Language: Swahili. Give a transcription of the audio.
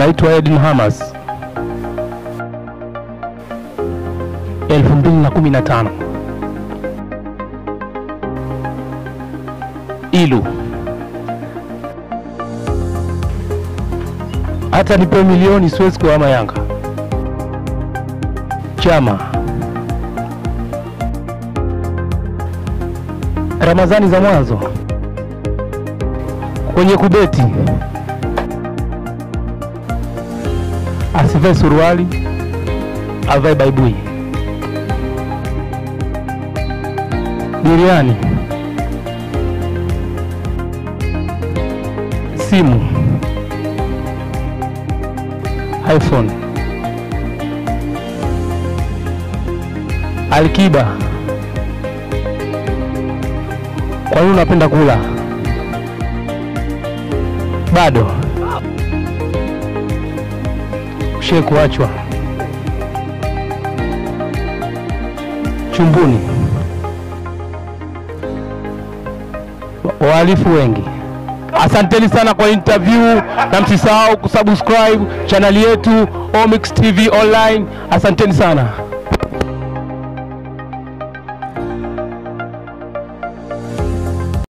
Naitwa Edin Hamas. 2015 Ilu. Hata nipewe milioni siwezi kuhama Yanga. Chama. Ramadhani za mwanzo kwenye kubeti asivae suruali, avae baibui. Biriani, simu, iPhone, Alkiba. Kwa nini unapenda kula? Bado ushe kuachwa chumbuni, Wa- wahalifu wengi. Asanteni sana kwa interview na msisahau kusubscribe chaneli yetu Omix TV Online. Asanteni sana.